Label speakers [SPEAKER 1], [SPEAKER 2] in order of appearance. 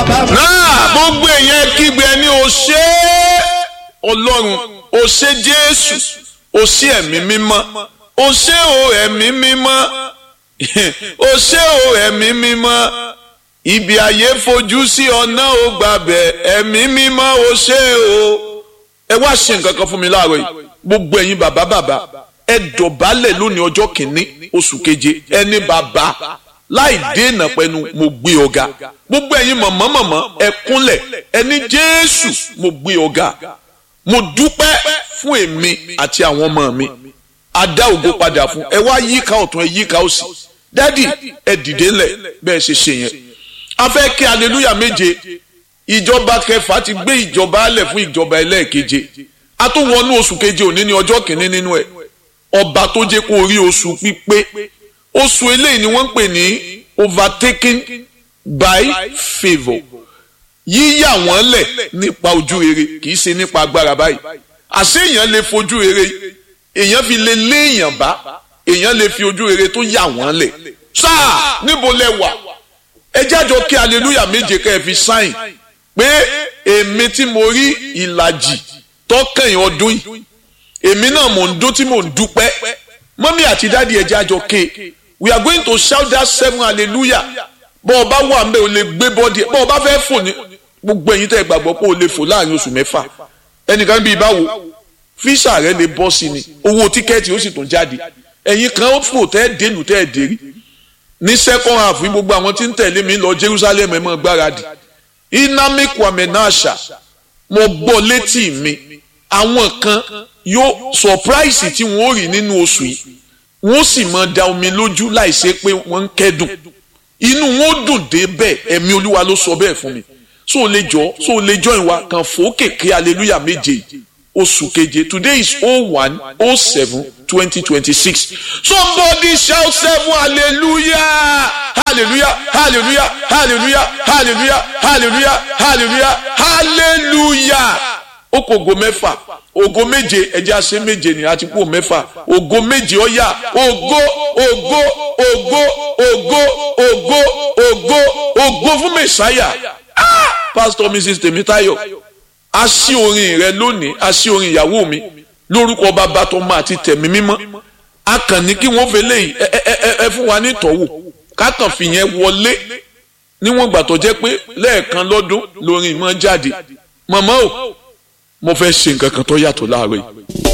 [SPEAKER 1] bàbá mi.
[SPEAKER 2] náà gbogbo èèyàn kígbe ẹni o ṣé ọlọ́run o ṣé jésù o ṣé ẹ̀mí mímọ́ o ṣé o ẹ̀mí mímọ́ o ṣé o ẹ̀mí mímọ́ ibi ayé fojú sí ọ̀nà ò gbàbẹ̀ ẹ̀mí mímọ́ o ṣé o ẹ wá ṣe nǹkan kan fún mi láàárọ̀ yìí gbogbo ẹ̀yin bàbá bàbá ẹ dọ̀bálẹ̀ lónìí ọjọ́ kìíní oṣù keje ẹni bàbá láì dènà pẹ̀lú mo gbé ọ̀gá gbogbo ẹ̀yin mọ̀mọ́ mọ̀mọ́ ẹ kúnlẹ̀ ẹni jésù mo gbé ọ̀gá mo dúpẹ́ fún èmi àti àwọn ọmọ mi adá ògo padà fún ẹ wá yíká ọ̀tún ẹ yíká òsì dádì ẹ dìde ńlẹ̀ bẹ́ẹ̀ ṣe ṣe yẹn a fẹ́ kí aleluya méje ìjọba kẹfà ti gbé ìjọba alẹ̀ fún ìjọba ẹlẹ́ẹ̀keje a tún wọnú oṣù keje òní ní ọjọ́ kìíní nínú ẹ̀ ọba tó jẹ́ kó rí oṣù pípé oṣù eléyìí ni wọ́n ń pè ní overtaken by favour yíyà wọ́n lẹ̀ nípa ojú rere kì í ṣe nípa agbára báyìí àṣé èèyàn lè fojú rere èèyàn fi lè lé èèyàn bá èèyàn lè fi ojú rere tó yà wọ́n lẹ̀ sáà níbo lẹ wà ẹ jájọ kí aleluya méje ká ẹ fi sáìn pé èmi tí mo rí ìlàjì tọkànyìn ọdún yìí èmi náà mò ń dún tí mò ń dúpẹ́ mọ́mí àti dáàdi ẹ jájọ ké we are going to shout that seven hallelujah bọ́ ọ bá wà ń bẹ́ o lè gbé bọ́ọ̀dì bọ́ ọ bá fẹ́ fò ní gbogbo ẹ̀yin tẹ́ ẹ gbàgbọ́ pé o lè fò láàrin oṣù mẹ́fà ẹnìkan bíi báwo fíṣà rẹ lè bọ́ sí ni owó tíkẹ́ẹ̀tì ó sì tún jáde ẹ̀yin kan ó fò tẹ́ ẹ dénú tẹ́ ẹ dérí ní second half gbogbo àwọn tí ń tẹ̀lé mi lọ Jerusalem ẹ̀ mọ́ gbáradì inami kwame nasha mo gbọ́ létí mi àwọn kan yóò surprise tí wọ́n rí nínú oṣù yìí wọ́n sì máa da omi lójú láìsí pé wọ́n ń kẹ́dùn inú wọn ó dùn dé bẹ́ẹ̀ ẹ̀mí olúwa ló sọ bẹ́ẹ̀ fún mi so lè jọ so lè jọ ìwà kan fòókèké hallelujah méje oṣù keje today is oh one oh seven twenty twenty six somebody shout seven hallelujah hallelujah hallelujah hallelujah hallelujah hallelujah hallelujah hallelujah ó kò ògo mẹ́fà ògo méje ẹ̀jẹ̀ àṣẹ méje ni àti kú mẹ́fà ògo méje ọ̀yà ògo ògo ògo ògo ògo ògo ògo fún mẹ́sáyà ah pastor mrs tèmítáyọ̀ a ṣí orin rẹ lónìí a ṣí orin ìyàwó mi lórúkọ bàbá tó máa ti tẹ̀mí mímọ́ a kàn ní kí wọ́n fẹ́ léyìí ẹ ẹ ẹ ẹ fún wa ní ìtọ́wò ká kàn fìyẹn wọlé níwọ̀n ìgbà tó jẹ́ pé lẹ́ẹ̀kan lọ́dún lórin ìmọ̀ jáde màmá o mo fẹ́ ṣe nǹkan kan tó yàtọ̀ láàárọ̀ yìí.